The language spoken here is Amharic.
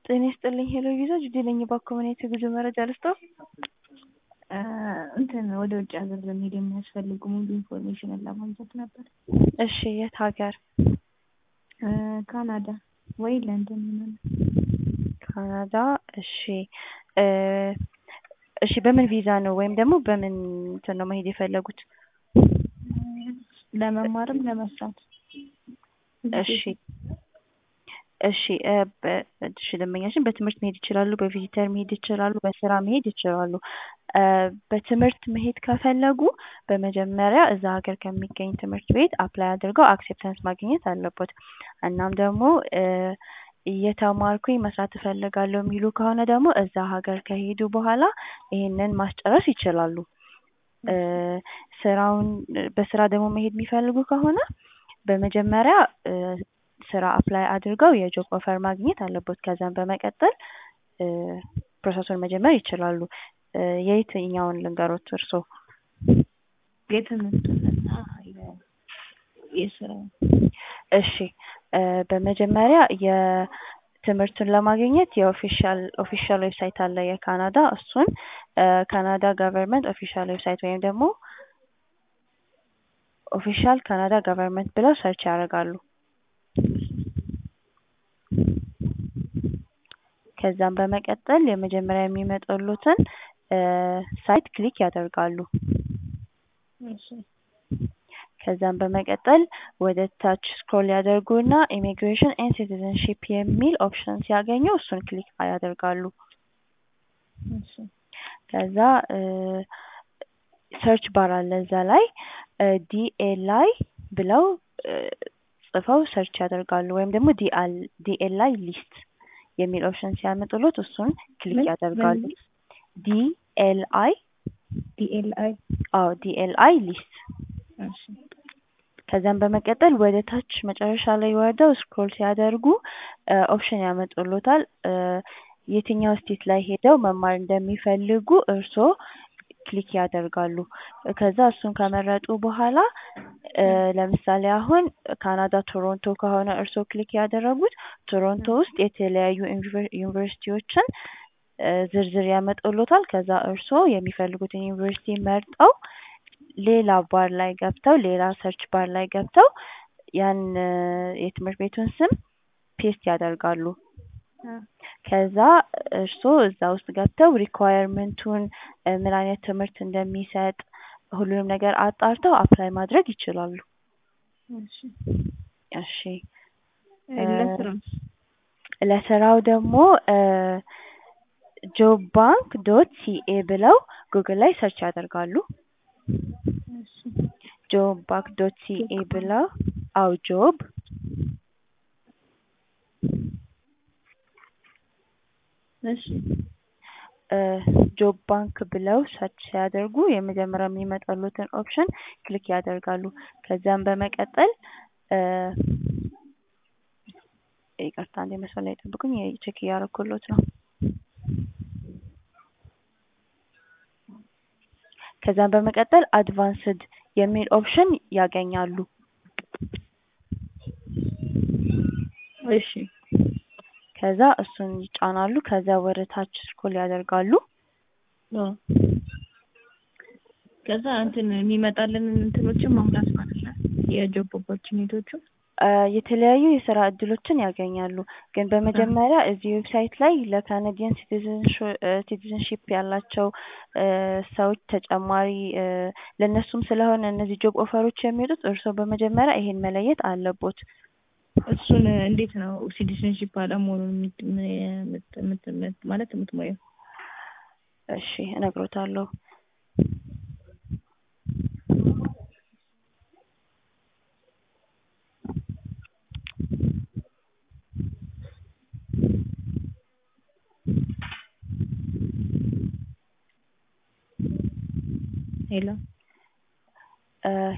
ጤና ይስጥልኝ ሄሎ ቪዛ ጁዴ ነኝ። እባክዎ ምን አይነት የጉዞ መረጃ ልስጥዎ? እንትን ወደ ውጭ ሀገር ለመሄድ የሚያስፈልጉ ሙሉ ኢንፎርሜሽንን ለማግኘት ነበር። እሺ የት ሀገር? ካናዳ ወይ ለንደን ምናምን። ካናዳ እሺ እሺ በምን ቪዛ ነው ወይም ደግሞ በምን እንትን ነው መሄድ የፈለጉት? ለመማርም ለመስራት። እሺ እሺ እሺ ደንበኛችን በትምህርት መሄድ ይችላሉ፣ በቪዚተር መሄድ ይችላሉ፣ በስራ መሄድ ይችላሉ። በትምህርት መሄድ ከፈለጉ በመጀመሪያ እዛ ሀገር ከሚገኝ ትምህርት ቤት አፕላይ አድርገው አክሴፕታንስ ማግኘት አለቦት። እናም ደግሞ እየተማርኩኝ መስራት እፈልጋለሁ የሚሉ ከሆነ ደግሞ እዛ ሀገር ከሄዱ በኋላ ይሄንን ማስጨረስ ይችላሉ። ስራውን በስራ ደግሞ መሄድ የሚፈልጉ ከሆነ በመጀመሪያ ስራ አፕላይ አድርገው የጆብ ኦፈር ማግኘት አለቦት። ከዛም በመቀጠል ፕሮሰሱን መጀመር ይችላሉ። የየትኛውን ልንገሮት እርስዎ? የትምህርቱንና የስራውን። እሺ በመጀመሪያ የትምህርቱን ለማግኘት የኦፊሻል ኦፊሻል ዌብሳይት አለ የካናዳ እሱን ካናዳ ገቨርንመንት ኦፊሻል ዌብሳይት ወይም ደግሞ ኦፊሻል ካናዳ ገቨርንመንት ብለው ሰርች ያደርጋሉ። ከዛም በመቀጠል የመጀመሪያ የሚመጡሎትን ሳይት ክሊክ ያደርጋሉ። ከዛም በመቀጠል ወደ ታች ስክሮል ያደርጉና ኢሚግሬሽን ኤንድ ሲቲዝንሺፕ የሚል ኦፕሽን ሲያገኙ እሱን ክሊክ ያደርጋሉ። ከዛ ሰርች ባር አለ እዛ ላይ ዲኤልአይ ብለው ጽፈው ሰርች ያደርጋሉ ወይም ደግሞ ዲኤልአይ ሊስት የሚል ኦፕሽን ሲያመጡሎት እሱን ክሊክ ያደርጋሉ። ዲኤልአይ ዲኤልአይ አዎ ዲኤልአይ ሊስት ከዛም በመቀጠል ወደ ታች መጨረሻ ላይ ወርደው ስክሮል ሲያደርጉ ኦፕሽን ያመጡሎታል። የትኛው ስቴት ላይ ሄደው መማር እንደሚፈልጉ እርስዎ ክሊክ ያደርጋሉ። ከዛ እሱን ከመረጡ በኋላ ለምሳሌ አሁን ካናዳ ቶሮንቶ ከሆነ እርስዎ ክሊክ ያደረጉት ቶሮንቶ ውስጥ የተለያዩ ዩኒቨርሲቲዎችን ዝርዝር ያመጡሎታል። ከዛ እርስዎ የሚፈልጉትን ዩኒቨርሲቲ መርጠው ሌላ ባር ላይ ገብተው ሌላ ሰርች ባር ላይ ገብተው ያን የትምህርት ቤቱን ስም ፔስት ያደርጋሉ። ከዛ እርስዎ እዛ ውስጥ ገብተው ሪኳየርመንቱን ምን አይነት ትምህርት እንደሚሰጥ ሁሉንም ነገር አጣርተው አፕላይ ማድረግ ይችላሉ። እሺ ለስራው ደግሞ ጆብ ባንክ ዶት ሲኤ ብለው ጉግል ላይ ሰርች ያደርጋሉ። ጆብ ባንክ ዶት ሲኤ ብለው አዎ ጆብ እሺ ጆብ ባንክ ብለው ሰርች ሲያደርጉ የመጀመሪያ የሚመጣሎትን ኦፕሽን ክሊክ ያደርጋሉ። ከዛም በመቀጠል ይቅርታ አንዴ መስመር ላይ ጠብቁኝ ቼክ እያደረኩሎት ነው። ከዛም በመቀጠል አድቫንስድ የሚል ኦፕሽን ያገኛሉ። እሺ ከዛ እሱን ይጫናሉ። ከዛ ወደ ታች ስክሮል ያደርጋሉ። ከዛ እንትን የሚመጣልንን እንትኖችን መሙላት ማለት ነው የጆብ ኦፖርቹኒቲዎቹን የተለያዩ የስራ እድሎችን ያገኛሉ። ግን በመጀመሪያ እዚህ ዌብሳይት ላይ ለካናዲያን ሲቲዝንሺፕ ያላቸው ሰዎች ተጨማሪ ለእነሱም ስለሆነ እነዚህ ጆብ ኦፈሮች የሚወጡት እርስዎ በመጀመሪያ ይሄን መለየት አለቦት። እሱን እንዴት ነው ሲቲዝንሺፕ አለመሆኑን ማለት የምትሞየው? እሺ እነግሮታለሁ። ሄሎ